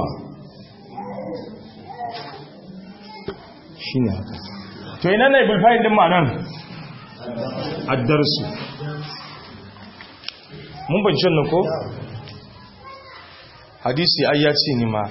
shi ne haka to ina na'ibul fa'il din ma nan addarsu mun bancin nan ko hadisi ai ya ce ni ma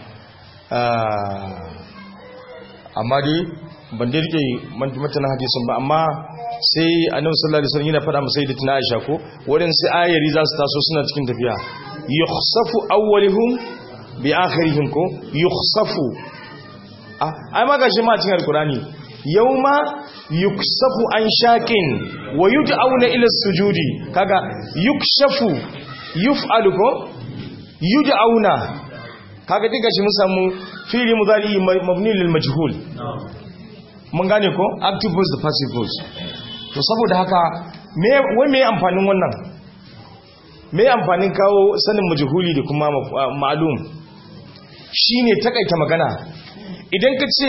amma dai ban da rike matanan hadisin ba amma sai annabi sallallahu alaihi wasallam yana faɗa masa da tana Aisha ko wurin sai ayari za su taso suna cikin tafiya yukhsafu awwaluhum bi akhirihim ko yukhsafu ah ai ma gashi ma cikin alqurani yauma yuksafu an shaƙin wa yud'auna ila sujudi kaga yukshafu yuf'alu ko yud'auna kaga diga shi mun samu fi'li mudari mabni lil majhul mun gane ko active voice da passive voice to saboda haka me wai me amfanin wannan me amfanin kawo sanin majhuli da kuma ma'lum shine takaita magana idan ka ce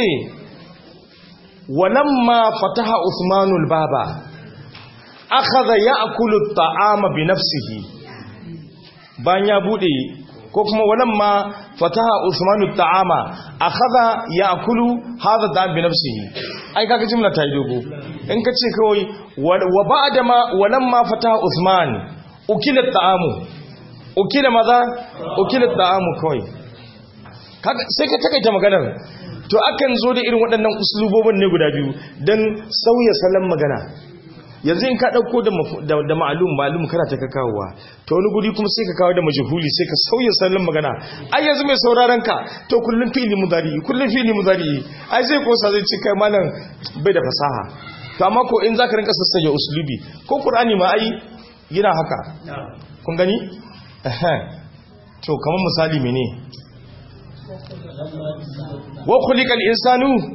ولما فتح عثمان الباب اخذ ياكل الطعام بنفسه bayan ya bude ko kuma walamma fataha usman at-ta'ama akhadha ya'kulu hadha da'am bi nafsihi ai kaga jumla ta yi dogo in ka ce kawai wa ba'da ma walamma fataha usman ukila at-ta'amu ukila maza ukila at-ta'amu kawai kaga sai ka takaita maganar to akan zo da irin waɗannan uslubobin ne guda biyu don sauya salon magana yanzu in ka ɗauko da ma'alum ma'alum kana ta ka kawowa to wani guri kuma sai ka kawo da majahuli sai ka sauya salon magana ai yanzu mai sauraron ka to kullum fili mudari kullum fili mudari ai zai kosa zai ci kai malam bai da fasaha to amma ko in zaka rinka sassanya uslubi ko qur'ani ma ai yana haka kun gani to kamar misali mene wa khuliqal insanu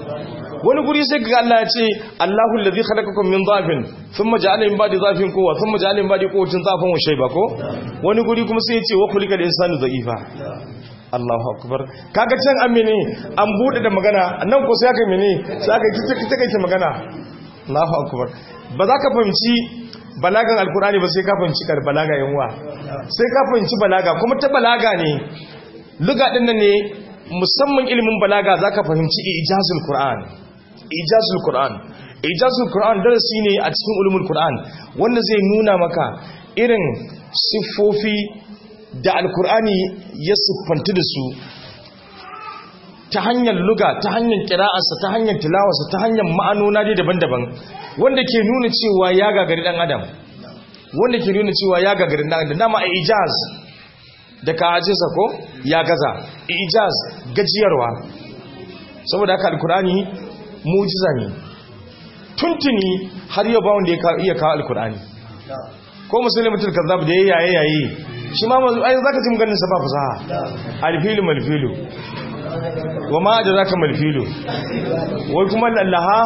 wani guri sai ga Allah ya ce Allahu allazi khalaqakum min dhafin thumma ja'ala min ba'di dhafin quwwa thumma ja'ala min ba'di quwwatin dhafan wa shayba ko wani guri kuma sai ya ce wa khuliqal insanu dha'ifa Allahu akbar kaga can amene an bude da magana nan ko sai aka mene sai aka kita kita kai magana Allahu akbar ba za ka fahimci balagan alkurani ba sai ka fahimci kar balaga yanwa sai ka fahimci balaga kuma ta balaga ne luga din nan ne musamman ilimin balaga zaka fahimci ijazul qur'an ijazul qur'an ijazul qur'an darasi ne a cikin ulumul qur'an wanda zai nuna maka irin siffofi da alkur'ani ya siffantu da su ta hanyar luga ta hanyar kira'arsa ta hanyar tilawarsa ta hanyar ma'anona dai daban-daban wanda ke nuna cewa ya gagari dan adam wanda ke nuna cewa ya gagari dan adam dama a ijaz da ka ajinsa ko ya gaza ijaz gajiyarwa saboda haka alkur'ani mujiza ne tuntuni har yau ba wanda ya iya kawo alkur'ani ko musulmi mutul kazzab da yayi yayi shi ma ai zaka ji maganin sa ba fasaha alfilu malfilu wa ma adraka malfilu wai kuma laha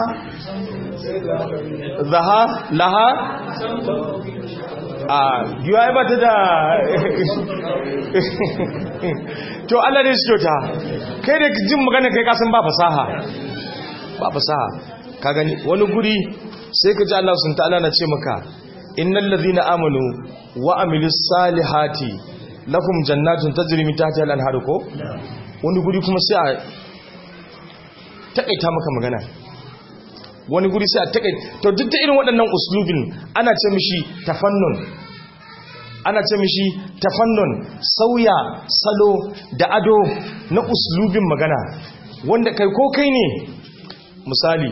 zaha laha a yiwa ba ta da to Allah ne shi kyauta kai da jin magana kai kasan ba fasaha ba fasaha ka gani wani guri sai ka ji Allah sun ta'ala na ce maka innal ladhina amanu wa amilus salihati lakum jannatun tajri min tahtiha al-anhar ko wani guri kuma sai a takaita maka magana wani guri sai a takaita to duk da irin waɗannan uslubin ana ce mishi tafannun ana ce mishi tafannun sauya salo da ado na uslubin magana wanda kai ko kai ne misali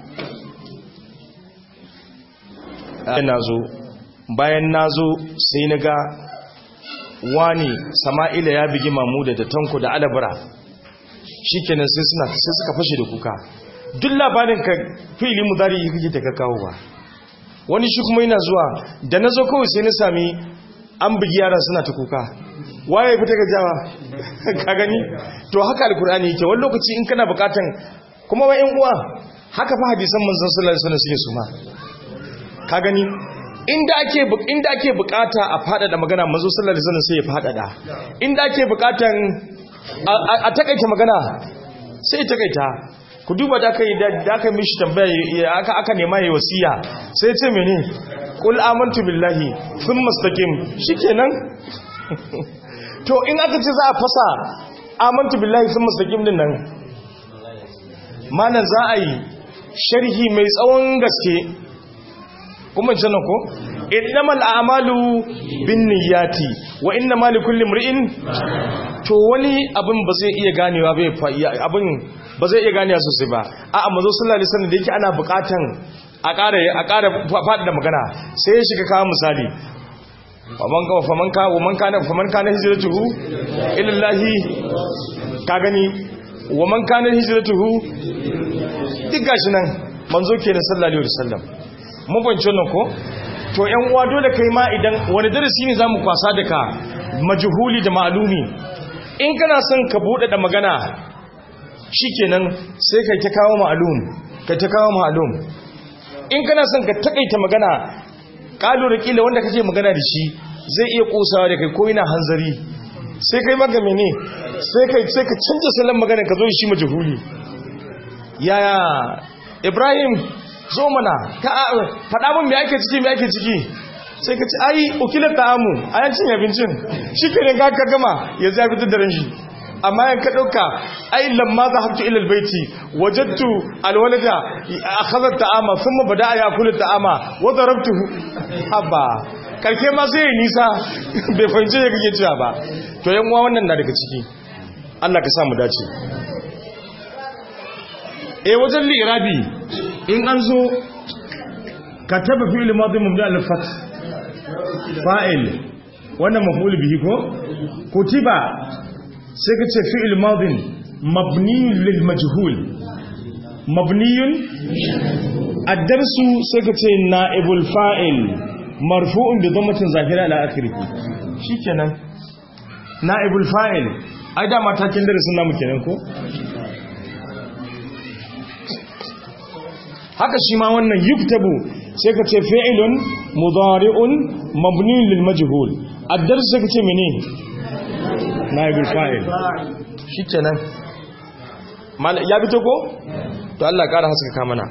na zo bayan na zo sai na ga wani sama'ila ya bigi mamuda da tanko da alabara shi kenan sai suna sai suka fashe da kuka duk labarin ka fili mudari yi kake daga kawo ba wani shi kuma yana zuwa da na zo kawai sai na sami an bigi yara suna ta kuka waye fita ga jawa ka gani to haka alkur'ani yake wani lokaci in kana bukatan kuma wa uwa haka fa hadisan manzon sallallahu alaihi wasallam suke su ma ka gani inda ake inda ake bukata a fadada magana manzo sallallahu alaihi wasallam sai ya fadada inda ake bukatan a takaita magana sai ya takaita ku duba da aka yi da aka mishi tambaya aka aka nema yayi wasiya sai ya ce mene qul amantu billahi thumma istaqim shikenan to in aka ce za a fasa amantu billahi thumma istaqim din nan malan za a yi sharhi mai tsawon gaske kuma jana ko innamal a'malu binniyati wa innamal likulli imrin to wani abin ba zai iya ganewa bai abin ba zai iya ganewa sosai ba a amma zo sallallahu alaihi wasallam da yake ana bukatan a ƙara a ƙara faɗi da magana sai ya shiga kawo misali faman ka faman ka waman kana faman kana hijratuhu ila Allah ka gani waman kana hijratuhu duk gashi nan manzo kenan sallallahu alaihi wasallam mun fahimci wannan ko to yan uwa dole kai ma idan wani darasi ne zamu kwasa daga majhuli da ma'lumi in kana son ka bude da magana shikenan sai kai ta kawo ma'lum kai ta kawo ma'lum in kana son ka takaita magana kalu da kila wanda kake magana da shi zai iya kusawa da kai ko yana hanzari sai kai maka mene sai kai sai ka canza salon magana ka zo shi majhuli yaya Ibrahim zo mana faɗa min me ake ciki me ake ciki sai ka ci ai ukilar ta'amu a yancin abincin shi ke ne ka gama ya zai fitar da ranshi amma yanka ɗauka ai lamma za haftu ilal baiti wajattu alwalada a khazar ta'ama sun ma bada ya kula ta'ama wadda rabtu haba karke ma sai yi nisa bai fahimci ya kake cewa ba to yan uwa wannan na daga ciki Allah ka sa mu dace eh wajen lirabi in an zo ka taba fi'il madhi mubda al-fath fa'il wannan maf'ul bihi ko kutiba sai ka ce fi'il madhi mabni lil majhul mabni ad-darsu sai ka ce na'ibul fa'il marfu'un bi dhammatin zahira ala akhirih shikenan na'ibul fa'il ai da matakin darasin namu kenan ko haka shi ma wannan yuktabu sai ka ce fi'ilun mudari'un mabniun lil majhul ad-dars sai ka ce mene naibul fa'il shikenan ya fito ko to Allah ƙara haskaka mana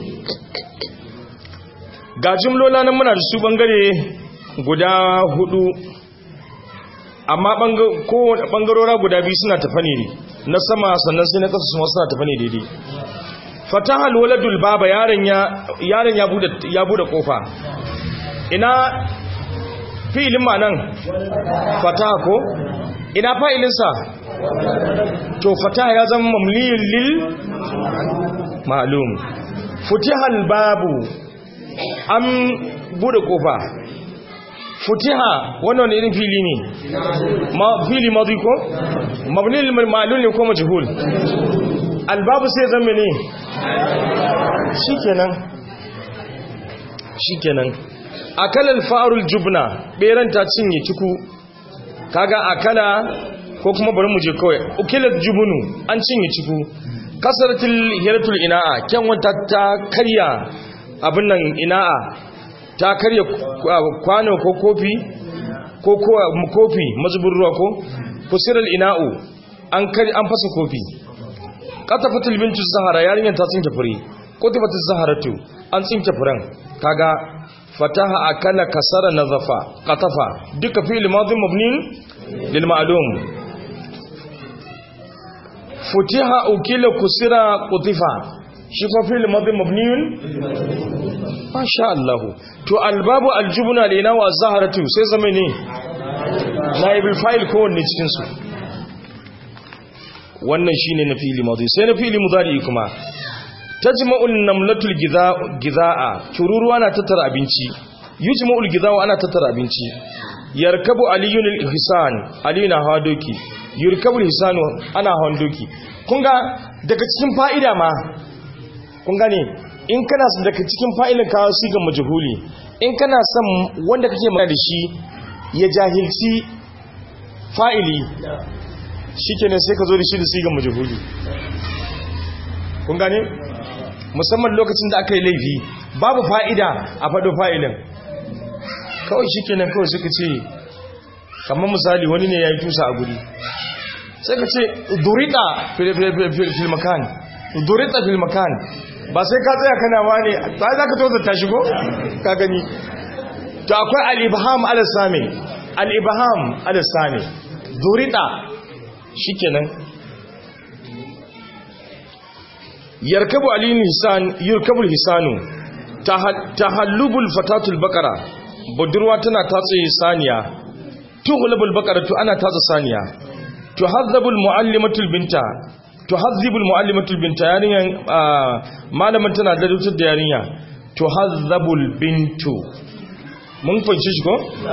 ga jimlola nan muna da su bangare guda hudu amma bangarora guda biyu suna tafa ne na sama sannan sai na ƙasa suna suna tafa ne daidai fataha alwaladul baba yaron ya bude ya bude kofa ina fi'ilin ma nan fataha ko ina fa'ilinsa to fataha ya zama mamliyun lil ma'lum futihal babu an bude kofa futiha wannan irin fili ne ma fili madi ko mabni lil ma'lum ne ko majhul albabu sai zama ne shikenan shikenan akala alfa'rul jubna beran ta cinye ciku kaga akala ko kuma bari mu je kawai ukilat jubunu an cinye ciku kasaratul hiratul ina'a kyan wata ta karya abin nan ina'a ta karya kwano ko kofi ko kofi mazubin ruwa ko fusiral ina'u an kari an fasa kofi qatafatul bintu zahara yarinyar ta tsinke fure qatafatul zaharatu an tsinke furen kaga fataha akala kasara nazafa qatafa duka fi'il madhi mabni lil ma'lum futiha ukila kusira qutifa shi fa fi'il madhi mabniun masha Allah to albabu aljubna lina wa zaharatu sai zama ne naibul fa'il ko wanne cikin su wannan shine na fi'il madhi sai na fi'il mudari kuma tajma'un namlatul gizaa tururuwa na tattara abinci yujma'ul gizaa ana tattara abinci yarkabu aliyun al-ihsan alina hadoki yurkabul hisanu ana handoki kun ga daga cikin fa'ida ma kun gane in kana son daga cikin fa'ilin kawo sigan majhuli in kana son wanda kake magana da shi ya jahilci fa'ili shikenan sai ka zo da shi da sigan majhuli kun gane musamman lokacin da aka yi laifi babu fa'ida a faɗo fa'ilin kawai shikenan kawai suka ce kamar misali wani ne ya yi tusa a guri sai ka ce durita filmakan durita filmakan ba sai ka tsaya kana ma ne ba za ka toza ta shigo ka gani to akwai al'ibham al-sami al'ibham al-sami durita shikenan yarkabu alin hisan yurkabul hisanu tahallubul fatatul baqara budurwa tana tatse saniya tuhlubul baqara to ana tatse saniya tuhazzabul muallimatul binta tuhazzibul muallimatul binta yarinyan malamin tana da rutar da yarinya tuhazzabul bintu mun fahimci shi ko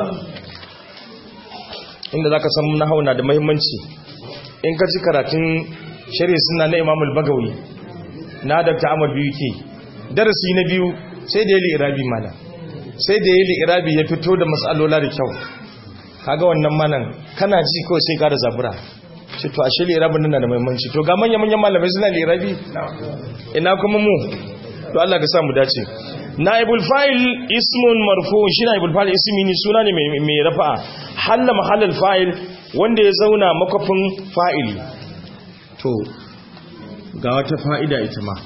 inda zaka san nahwu na da muhimmanci in ka ci karatun shari'a sunna na Imam al-Bagawi na Dr. Ahmad biyu ke darasi na biyu sai da yayi irabi mana sai da yayi irabi ya fito da mas'alola da kyau kaga wannan manan kana ji ko sai ka da zabura ce to ashe lirabin nan da muhimmanci to ga manyan manyan malamai suna lirabi ina kuma mu to Allah ka sa mu dace naibul fa'il ismun marfu shi naibul fa'il ismi ne suna ne mai rafa'a halla mahallal fa'il wanda ya zauna makafin fa'ili to ga wata fa'ida ita ma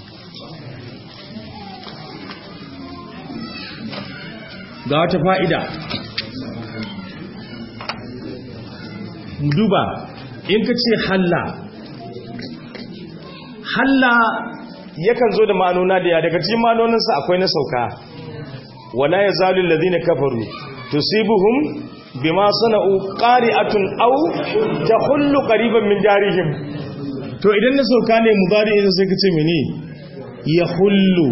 ga wata fa'ida duba in ka ce halla halla yakan zo da ma'anona da ya daga cikin ma'anoninsa akwai na sauka wala ya zalun lazina kafaru tusibuhum bima sana'u qari'atun aw tahullu qariban min jarihim to idan na sauka ne mudari idan sai kace mene ya hullu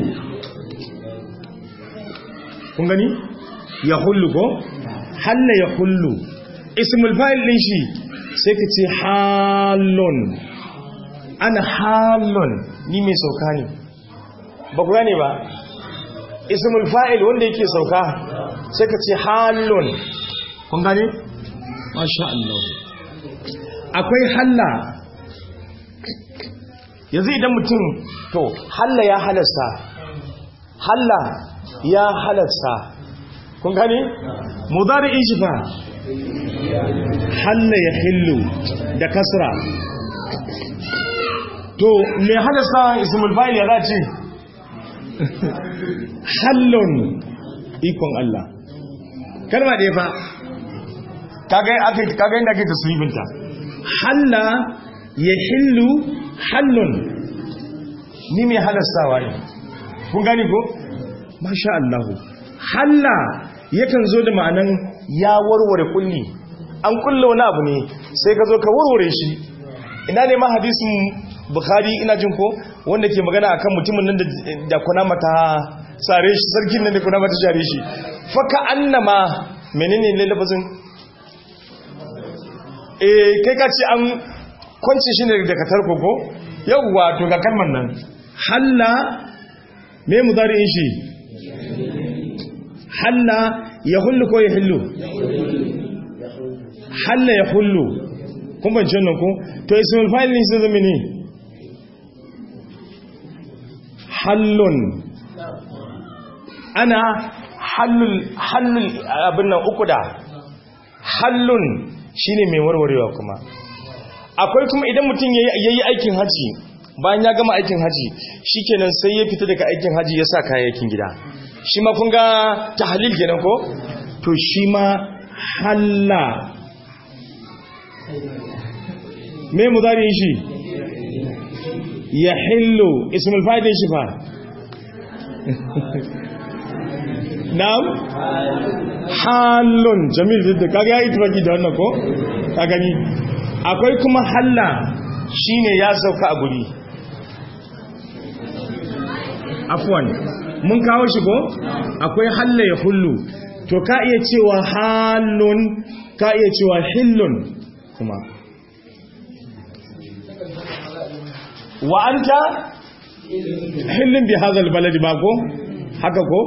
kun gani ya hullu ko halla ya hullu ismul fa'il din shi sai ka ce halon ana halon ni mai sauka ne ba ku gane ba ismul fa'il wanda yake sauka sai ka ce halon kun gane? masha Allah akwai halla yanzu idan mutum to halla ya halasta halla ya halatta kun gani mudari'in shi fa halla ya hillu da kasra to me halasta ismul fa'il ya zace hallun ikon Allah kalma da ya fa kaga aka kaga inda ake tasribinta halla ya hillu hallun ni mai halastawa ne kun gani ko masha Allah halla yakan zo da ma'anan ya warware kulli an kulle wani abu ne sai ka zo ka warware shi ina ne ma hadisin bukhari ina jin ko wanda ke magana akan mutumin nan da kuna mata sare shi sarkin nan da kuna mata share shi faka annama menene ne lafazin eh kai ka ce an kwance shi ne daga tarko ko yawwa to ga kalmar nan halla me mudari'in shi halla ya hullu ko ya hillu halla ya hullu kun ban wannan ko to ismul fa'il ne sai zama ne hallun ana hallul hallul abin nan uku da hallun shine mai warwarewa kuma akwai kuma idan mutum yayi aikin haji bayan ya gama aikin haji shikenan sai ya fita daga aikin haji ya sa kayayyakin gida shi ma kun ga tahlil kenan ko to shi ma halla me mudari shi ya hillu ismul fa'ilin shi fa na'am halun jamil da kaga ya itibaki da wannan ko ka gani akwai kuma halla shine ya sauka a guri afwan mun kawo shi ko akwai halla ya hullu to ka iya cewa halun ka iya cewa hillun kuma wa anta hillun bi hadha albalad ba ko haka ko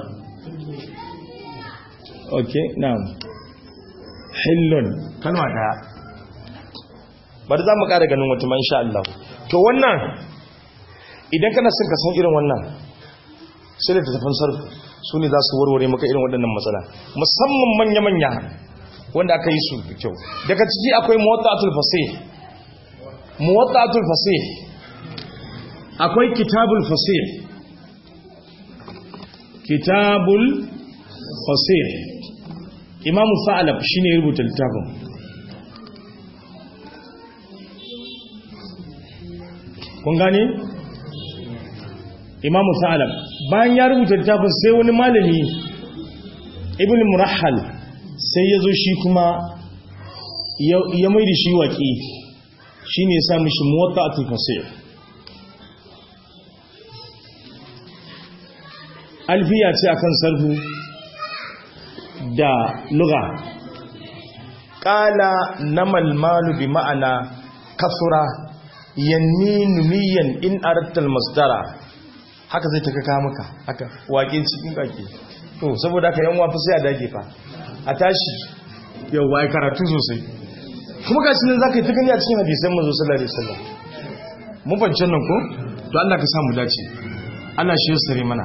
okay na'am hillun kalma daya bari za mu ƙara ganin wata man sha Allah to wannan idan kana son ka san irin wannan sai da tafin sarfu su ne za su warware maka irin waɗannan matsala musamman manya-manya wanda aka yi su da kyau daga ciki akwai muwatta'atul fasih muwatta'atul fasih akwai kitabul fasih kitabul fasih imamu sa'alab shine ya rubuta littafin kun gane imamu sa'alab bayan ya rubuta littafin sai wani malami ibn murahal sai ya zo shi kuma ya mai da shi waƙi shi ne ya sa mishi muwatta a tufasir alfiya ce akan sarfu da luga ƙala na malmalu bi ma'ana kasura yanni numiyan in arattal masdara haka zai ta kaka maka haka waƙin cikin ƙaƙi to saboda haka yan wafi sai a dage fa a tashi yau wa karatu sosai kuma ga nan za ka yi ta gani a cikin hadisan mazo sallallahu alaihi wasallam mun fahimci nan ko to Allah ka samu dace Allah shi sare mana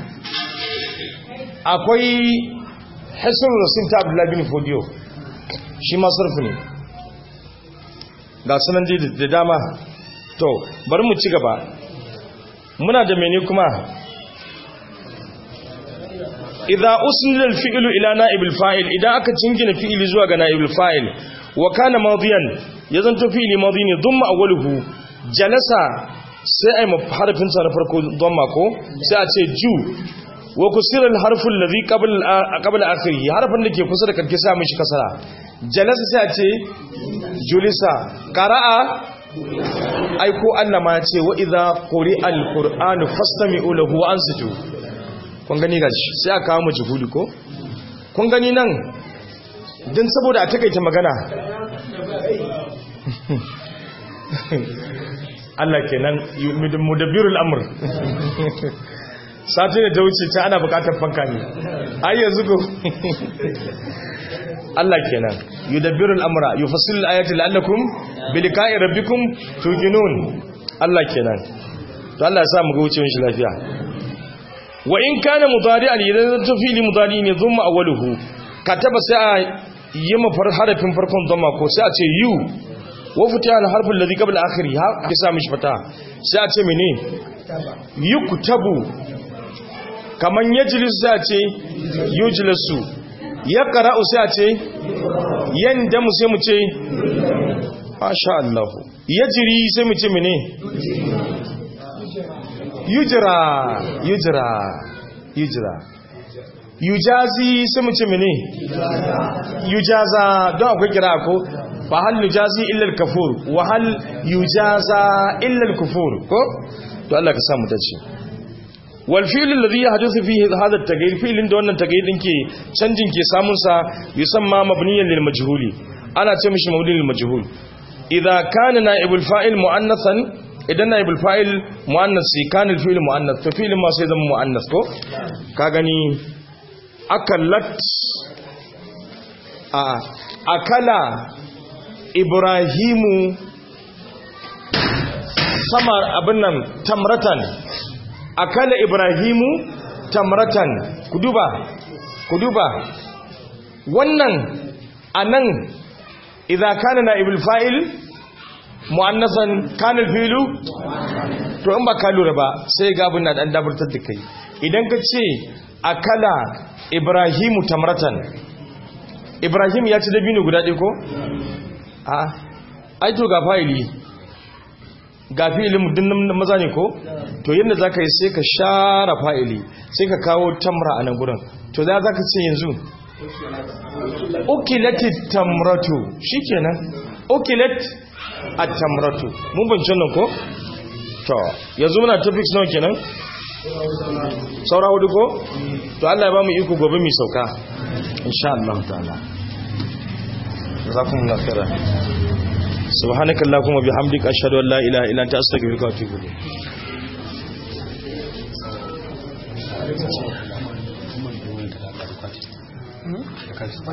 akwai hasan rasul ta abdullahi bin fodiyo shi ma sarfi ne ga sunan da dama to bari mu ci gaba muna da mene kuma idza usnida al-fi'lu ila na'ib al-fa'il idan aka jingina fi'ili zuwa ga na'ib al-fa'il wa kana madiyan yazanto fi'ili madi ne dhamma awwaluhu jalasa sai ai harfin sa na farko dhamma ko sai a ce ju wa kusira al-harfu alladhi qabla qabla akhiri harfin da ke kusa da karke sa mishi kasara jalasa sai a ce julisa qara'a ai ko Allah ma ya ce wa idza quri'a al-qur'anu fastami'u lahu wa ansitu kun gani gashi sai aka kawo mu juhudi ko kun gani nan din saboda a takaita magana Allah kenan mudabbirul amr sati da ta wuce ta ana bukatar fanka ne ai yanzu ko Allah kenan yudabbirul amra yufassilul ayati la'allakum biliqa'i rabbikum tuqinun Allah kenan to Allah ya sa mu ga wucewar shi lafiya wa in kana mudari'an idan zanto fili mudari ne zumma awwaluhu kataba sai a yi mafar harafin farkon zama ko sai a ce yu wa fita al harfin ladhi qabla akhiri ha ki sa mishi fata sai a ce mene yuktabu kaman yajlisu sai a ce yujlisu yaqra'u sai a ce yandamu sai mu ce masha Allah yajri sai mu ce mene yujra yujra yujra yujazi sai mu ce mene yujaza don akwai kira ko fa hal yujazi illa al-kafur wa hal yujaza illa al-kufur ko to Allah ka samu dace wal fi'l alladhi yahduthu fihi hadha at-taghyir fi'lin da wannan taghyir din ke canjin ke samun sa yusamma mabniyan lil majhuli ana ce mishi mabni lil majhul idza kana na'ibul fa'il mu'annathan idan na'ibul fa'il mu'annas sai kana al-fi'l mu'annath to fi'lin ma sai zama mu'annas ko ka gani akallat a akala ibrahimu sama abin nan tamratan akala ibrahimu tamratan ku duba ku duba wannan anan idza kana naibul fa'il muannasan kana filu to in ba ka lura ba sai ga abin da dan dabartar da kai idan ka ce akala ibrahimu tamratan ibrahim ya ci dabino guda ɗaya ko a ai to ga fa'ili ga fi'ilin dinnan maza ne ko to yadda za ka yi sai ka share fa'ili sai ka kawo tamra a nan gurin to za ka ce yanzu ukilati tamratu shi kenan ukilat a tamratu mun bancin nan ko to yanzu muna topics nawa kenan saura hudu ko to Allah ya ba mu iko gobe mai sauka insha Allah ta'ala jazakumullahu khairan subhanakallahumma bihamdika ashhadu an la ilaha illa anta astaghfiruka wa atubu ilayk